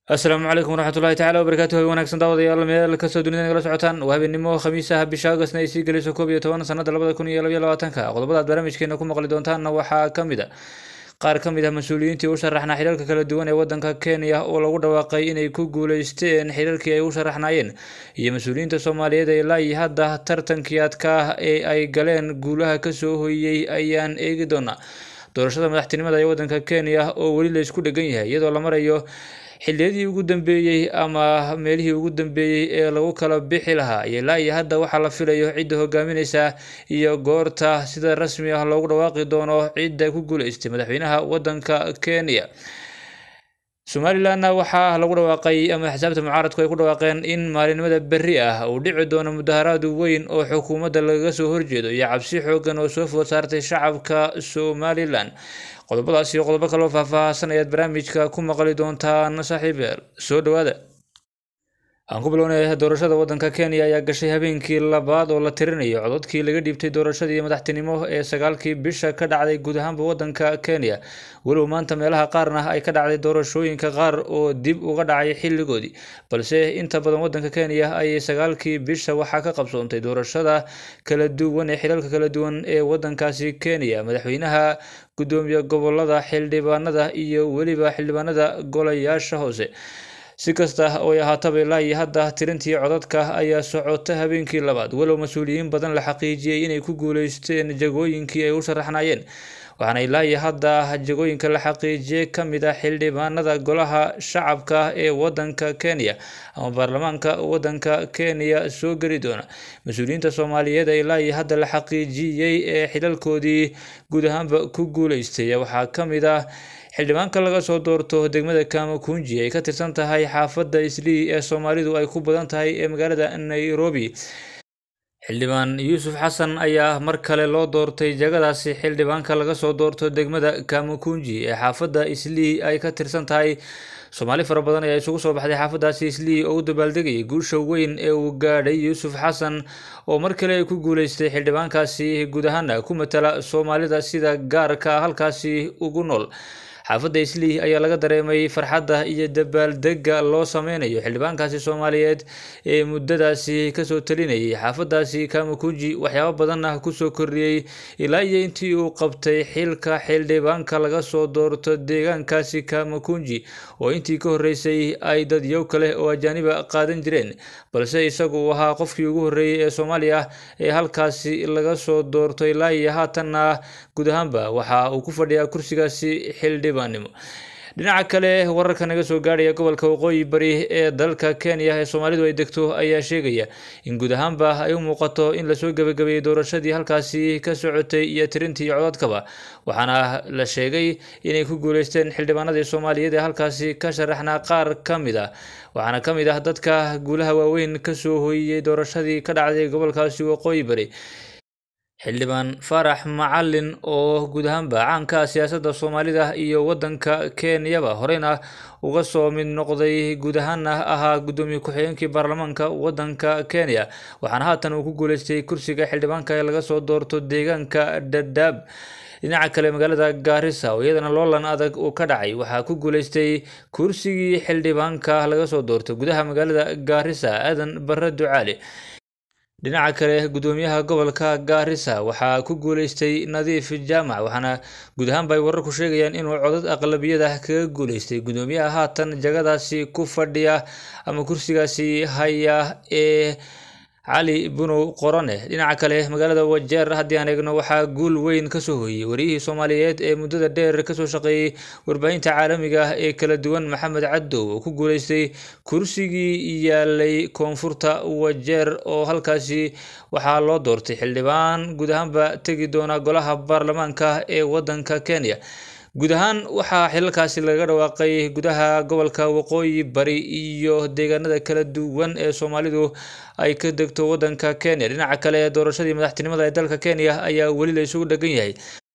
asalaamu calaykum waraxmatullahi tacala wabarakaatu hay wanaagsan daawadayaal meel kastoo dunida nagala socotaan waa habeenimo khamiisaha bisha augustna ay sii gelayso koob iyo toban sanada labada kun iyo labaiyo labaatanka qodobada aad barnaamijkeena ku maqli doontaanna waxaa ka mid a qaar ka mid ah mas-uuliyiintii u sharaxnaa xilalka kala duwan ee wadanka kenya oo lagu dhawaaqay inay ku guuleysteen xilalkii ay u sharaxnaayeen iyo mas-uuliyiinta soomaaliyeed ee ilaa iyo hadda tartankii adkaa ee ay galeen guulaha kasoo hoyey ayaan eegi doonaa doorashada madaxtinimada ee wadanka kenya oo weli la isku dhegan yahay iyadoo la marayo xilliyadii ugu dambeeyey ama meelihii ugu dambeeyey ee lagu kala bixi lahaa iyo ilaa iyo hadda waxaa la filayo cidda hogaamineysa iyo goorta sida rasmi ah loogu dhawaaqi doono cidda ku guuleystay madaxweynaha wadanka kenya somalilanna waxaa lagu dhawaaqay ama xisaabta mucaaradku ay ku dhawaaqeen in maalinimada berri ah uu dhici doono mudaharaad weyn oo xukuumadda lagaga soo horjeedo iyo cabsi xoogan oo soo food saartay shacabka somalilan qodobadaas iyo qodobo kaloo faahfaahsan ayaad barnaamijka ku maqli doontaan saaxiibyaal soo dhawaada aan ku bilownay doorashada wadanka kenya ayaa gashay habeenkii labaad oo la tirinayo cododkii laga dhiibtay doorashadii madaxtinimo ee sagaalkii bisha ka dhacday guud ahaanba wadanka kenya walow maanta meelaha qaarna ay ka dhacday doorashooyinka qaar oo dib uga dhacay xilligoodii balse inta badan wadanka kenya ayay sagaalkii bisha waxaa ka qabsoontay doorashada kala duwan ee xilalka kala duwan ee wadankaasi kenya madaxweynaha gudoomiye gobolada xildhibaanada iyo weliba xildhibaanada golayaasha hoose si kasta oo ay ahaataba ilaa iyo hadda tirintii codadka ayaa socota habeenkii labaad walow mas-uuliyiin badan la xaqiijiyey inay ku guuleysteen jagooyinkii ay u sharaxnaayeen waxaana ilaa iyo hadda jagooyinka la xaqiijiyey ka mid ah xildhibaanada golaha shacabka ee wadanka kenya ama baarlamaanka wadanka kenya soo geli doona mas-uuliyiinta soomaaliyeed ee ilaa iyo hadda la xaqiijiyey ee xilalkoodii guud ahaanba ku guuleystay waxaa ka mid ah xildhibaanka laga soo doorto degmada kamakunji ay ka tirsan tahay xaafadda islii ee soomaalidu ay ku badan tahay ee magaalada nairobi xildhibaan yuusuf xasan ayaa mar kale loo doortay jagadaasi xildhibaanka laga soo doorto degmada kamakunji ee xaafadda islii ay ka tirsan tahay soomaali fara badan ayaa isugu soo baxday xaafadaasi islii oo u dabaaldegayay guusha weyn ee uu gaadhay yuusuf xasan oo mar kale ku guuleystay xildhibaankaasi guud ahaana ku matala soomaalida sida gaarka halkaasi ugu nool xaafadda islii ayaa laga dareemay farxadda iyo dabaaldega loo sameynayo xildhibaankaasi soomaaliyeed ee muddadaasi kasoo talinayay xaafadaasi kamakunji waxyaabo badanna kusoo kordhiyey ilaa iyo intii uu qabtay xilka xildhibaanka laga soo doorto deegaankaasi kamakunji oo intii ka horreysay ay dadyow kale oo ajaaniba qaadan jireen balse isagu uu ahaa qofkii ugu horreeyey ee soomaaliya ee halkaasi laga soo doorto ilaa iyo haatanna guud ahaanba waxa uu ku fadhiyaa kursigaasi xildhibaan dhinaca kale wararka naga soo gaadhaya gobolka waqooyi bari ee dalka kenya ee soomaalidu ay degto ayaa sheegaya in guud ahaanba ay u muuqato in lasoo gebagabeeyey doorashadii halkaasi ka socotay iyo tirintii codadkaba waxaana la sheegay inay ku guuleysteen xildhibaanadii soomaaliyeed ee halkaasi ka sharaxnaa qaar ka mid ah waxaana ka mid ah dadka guulaha waaweyn kasoo hoyiyey doorashadii ka dhacday gobolkaasi waqooyi bari xildhibaan farax macalin oo guud ahaanba caanka ah siyaasadda soomaalida iyo wadanka kenyaba horeyna uga soo mid noqday guud ahaana ahaa guddoomiye ku-xigeenkii baarlamaanka wadanka kenya waxaana haatan uu ku guuleystay kursiga xildhibaanka ee laga soo doorto deegaanka dhadhaab dhinaca kale magaalada gaarisa oo iyadana loolan adag uu ka dhacay waxaa ku guuleystay kursigii xildhibaanka laga soo doorto gudaha magaalada gaarisa aadan bare ducaale dhinaca kale gudoomiyaha gobolka gaarisa waxaa ku guuleystay nadiif jaamac waxaana guud ahaanba ay wararku sheegayaan inuu codad aqlabiyada kaga guuleystay gudoomiyaha haatan jagadaasi ku fadhiya ama kursigaasi haya ee cali bunow qorone dhinaca kale magaalada wajeer haddii aan eegno waxaa guul weyn kasoo hoyey wariyihii soomaaliyeed ee muddada dheer kasoo shaqeeyey warbaahinta caalamiga ah ee kala duwan maxamed cadow oo ku guuleystay kursigii yaalay koonfurta wajeer oo halkaasi waxaa loo doortay xildhibaan guud ahaanba tegi doona golaha baarlamaanka ee wadanka kenya guud ahaan waxaa xilalkaasi laga dhawaaqay gudaha gobolka waqooyi bari iyo deegaanada kala duwan ee soomaalidu ay ka degto wadanka kenya dhinaca kale doorashadii madaxtinimada ee dalka kenya ayaa weli la isugu dhegan yahay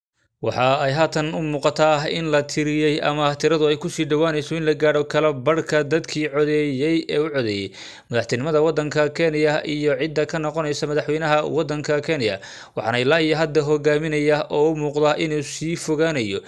waxa ay haatan u muuqataa in la tiriyey ama tiradu ay kusii dhowaanayso in la gaadho kala barhka dadkii codeeyey ee u codeeyey madaxtinimada wadanka kenya iyo cidda ka noqonaysa madaxweynaha wadanka kenya waxaana ilaa iyo hadda hogaaminaya oo u muuqda inuu sii fogaanayo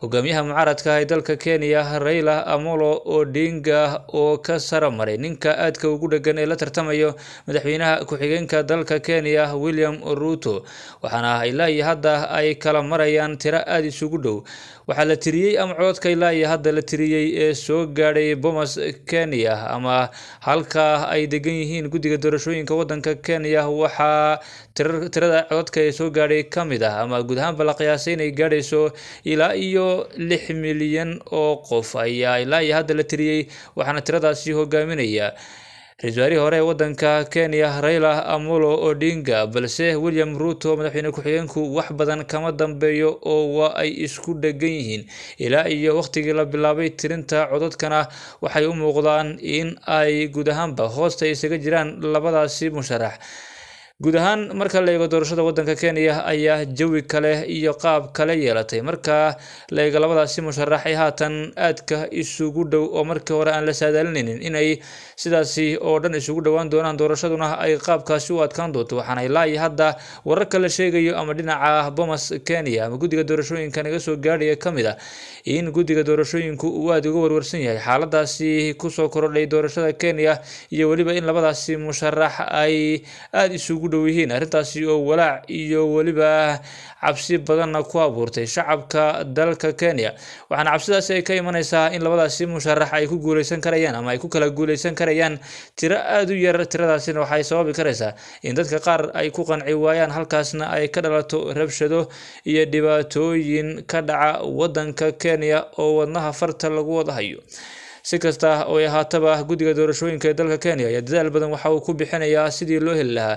hogaamiyaha mucaaradka ee dalka kenya raila amolo odinga oo ka sara maray ninka aadka ugu dhegan ee la tartamayo madaxweynaha ku-xigeenka dalka kenya william ruto waxaana ilaa iyo hadda ay kala marayaan tiro aada isugu dhow waxaa la tiriyey ama cododka ilaa iyo hadda la tiriyey ee soo gaadhay bomas kenya ama halka ay degan yihiin guddiga doorashooyinka wadanka kenya waxaa tirada cododka ee soo gaadhay ka mid ah ama guud ahaanba la qiyaasay inay gaadhayso ilaa iyo lix milyan oo qof ayaa ilaa iyo hadda la tiriyey waxaana tiradaasi hogaaminaya ra-isul wasaarihii hore ee wadanka kenya raila amolo odinga balse william ruto madaxweyne ku-xigeenku wax badan kama dambeeyo oo waa ay isku dhegan yihiin ilaa iyo waqtigii la bilaabay tirinta cododkana waxay u muuqdaan in ay guud ahaanba hoosta isaga jiraan labadaasi musharax guud ahaan marka la eego doorashada wadanka kenya ayaa jawi kale iyo qaab kale yeelatay marka la eego labadaasi musharax ee haatan aadka isugu dhow oo markii hore aan la saadaalinaynin inay sidaasi oo dhan isugu dhowaan doonaan doorashaduna ay qaabkaasi u adkaan doonto waxaana ilaa iyo hadda wararka la sheegayo ama dhinaca bomas kenya ama guddiga doorashooyinka naga soo gaadhaya ka mid ah in guddiga doorashooyinku uu aada uga warwarsan yahay xaaladaasi kusoo korodhay doorashada kenya iyo weliba in labadaasi musharax ay aada isugu dhow yihiin arrintaasi oo walaac iyo weliba cabsi badanna ku abuurtay shacabka dalka kenya waxaana cabsidaasi ay ka imaneysaa in labadaasi musharax ay ku guuleysan karayaan ama ay ku kala guuleysan karayaan tiro aada u yar tiradaasina waxay sababi karaysaa in dadka qaar ay ku qanci waayaan halkaasna ay ka dhalato rabshado iyo dhibaatooyin ka dhaca wadanka kenya oo wadnaha farta lagu wada hayo si kasta oo ay ahaataba guddiga doorashooyinka ee dalka kenya ayaa dadaal badan waxa uu ku bixinayaa sidii loo heli lahaa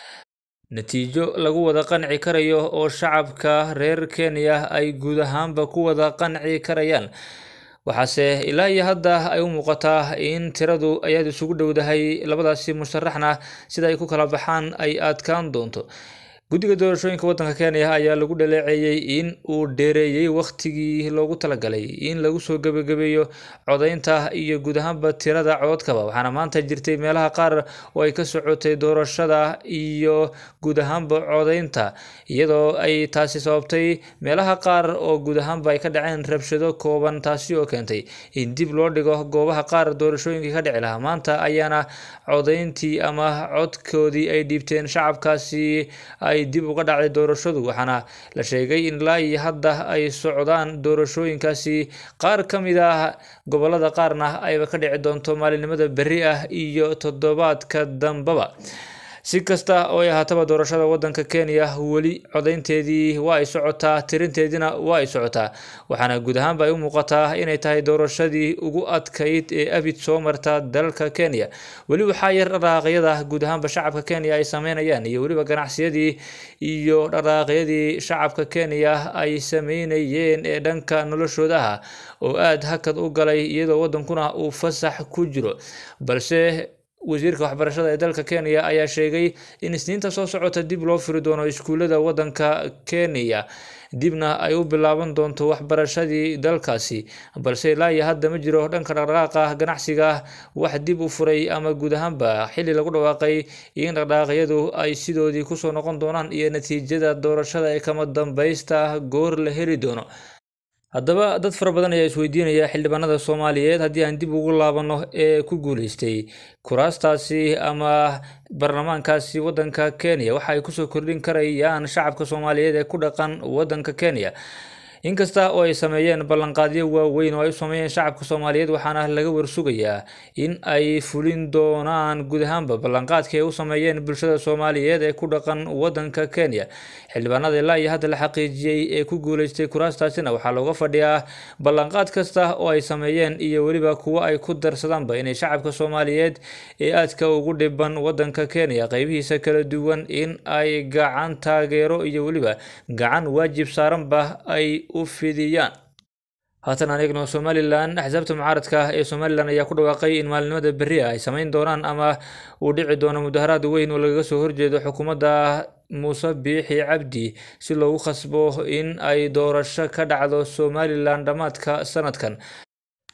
natiijo lagu wada qanci karayo oo shacabka reer kenya ay guud ahaanba ku wada qanci karayaan waxaase ilaa iyo hadda ay u muuqataa in tiradu ayaad isugu dhowdahay labadaasi musharaxna sida ay ku kala baxaan ay adkaan doonto guddiga doorashooyinka wadanka kenya ayaa lagu dhaleeceeyey in uu dheereeyey wakhtigii loogu talagalay in lagu soo gebagabeeyo codeynta iyo guud ahaanba tirada cododkaba waxaana maanta jirtay meelaha qaar oo ay ka socotay doorashada iyo guud ahaanba codeynta iyadoo ay taasi sababtay meelaha qaar oo guud ahaanba ay ka dhaceen rabshado kooban taasi oo keentay in dib loo dhigo goobaha qaar doorashooyinkii ka dhici lahaa maanta ayaana codeyntii ama codkoodii ay dhiibteen shacabkaasi ay dib uga dhacday doorashadu waxaana la sheegay in ilaa iyo hadda ay socdaan doorashooyinkaasi qaar ka mid ah gobolada qaarna ayba ka dhici doonto maalinimada berri ah iyo toddobaadka dambaba si kasta oo ay ahaataba doorashada wadanka kenya weli codeynteedii waa ay socotaa tirinteediina waa ay socotaa waxaana guud ahaanba ay u muuqataa inay tahay doorashadii ugu adkayd ee abid soo marta dalka kenya weli waxaa yar dhaqaaqyada guud ahaanba shacabka kenya ay sameynayaan iyo weliba ganacsiyadii iyo dhaqaaqyadii shacabka kenya ay sameynayeen ee dhanka noloshoodaha oo aada hakad u galay iyadoo wadankuna uu fasax ku jiro balse wasiirka waxbarashada ee dalka kenya ayaa sheegay in isniinta soo socota dib loo furi doono iskuullada wadanka kenya dibna ay u bilaaban doonto waxbarashadii dalkaasi balse ilaa iyo hadda ma jiro dhanka dhaqdhaqaaqa ganacsiga wax dib u furay ama guud ahaanba xilli lagu dhawaaqay in dhaqdhaqaaqyadu ay sidoodii kusoo noqon doonaan iyo natiijada doorashada ee kama dambaysta goor la heli doono haddaba dad fara badan ayaa isweydiinaya xildhibaanada soomaaliyeed haddii aan dib ugu laabano ee ku guuleystay kuraastaasi ama baarlamaankaasi wadanka kenya waxa ay kusoo kordhin karayaan shacabka soomaaliyeed ee ku dhaqan wadanka kenya inkasta oo ay sameeyeen ballanqaadyo waaweyn oo ay u sameeyeen shacabka soomaaliyeed waxaana laga warsugayaa in ay fulin doonaan guud ahaanba ballanqaadkii ay u sameeyeen bulshada soomaaliyeed ee ku dhaqan wadanka kenya xildhibaanada ilaa iyo hadda la xaqiijiyey ee ku guuleystay kuraastaasina waxaa looga fadhiyaa ballanqaad kasta oo ay sameeyeen iyo weliba kuwo ay ku darsadaanba inay shacabka soomaaliyeed ee aadka ugu dhiban wadanka kenya qeybihiisa kala duwan in ay gacan taageero iyo weliba gacan waajib saaranba ay u fidiyaan haatan aan eegno somalilan axsaabta mucaaradka ah ee somalilan ayaa ku dhawaaqay in maalinimada berri ah ay sameyn doonaan ama uu dhici doono mudaharaad weyn oo lagaga soo horjeedo xukuumadda muuse biixi cabdi si loogu khasbo in ay doorasho ka dhacdo somalilan dhammaadka sanadkan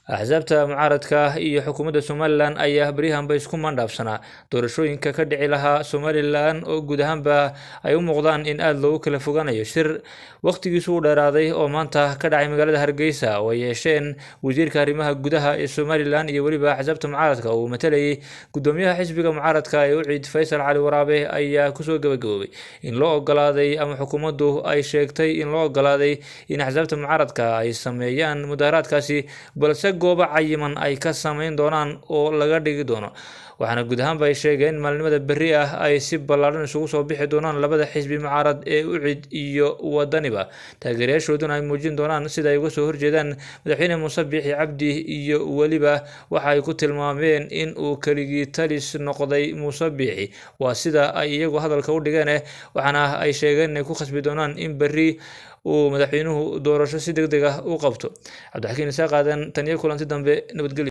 axsaabta mucaaradka iyo xukuumadda somalilan ayaa beryahanba isku mandhaafsanaa doorashooyinka ka dhici lahaa somalilan oo guud ahaanba ay u muuqdaan in aada loogu kala foganayo shir waqtigiisu u dheeraaday oo maanta ka dhacay magaalada hargeysa oo ay yeesheen wasiirka arrimaha gudaha ee somalilan iyo weliba axsaabta mucaaradka uu matalayay gudoomiyaha xisbiga mucaaradka ee uciid faysal cali waraabe ayaa kusoo gabagaboobay in loo ogolaaday ama xukuumaddu ay sheegtay in loo ogolaaday in axsaabta mucaaradka ay sameeyaan mudaharaadkaasi balse goobo cayiman ay ka sameyn doonaan oo laga dhigi doono waxaana guud ahaanba ay sheegeen in maalinimada berri ah ay si ballaadhan isugu soo bixi doonaan labada xisbi mucaarad ee ucid iyo wadaniba taageerayaashooduna ay muujin doonaan sida ay uga soo horjeedaan madaxweyne muuse biixi cabdi iyo weliba waxa ay ku tilmaameen in uu keligii talis noqday muuse biixi waa sida ay iyagu hadalka u dhigeen waxaana ay sheegeen inay ku khasbi doonaan in berri uu madaxweynuhu doorasho si deg deg ah u qabto cabdixakiin isaa qaadan tan iyo kulanti dambe nabadgelyo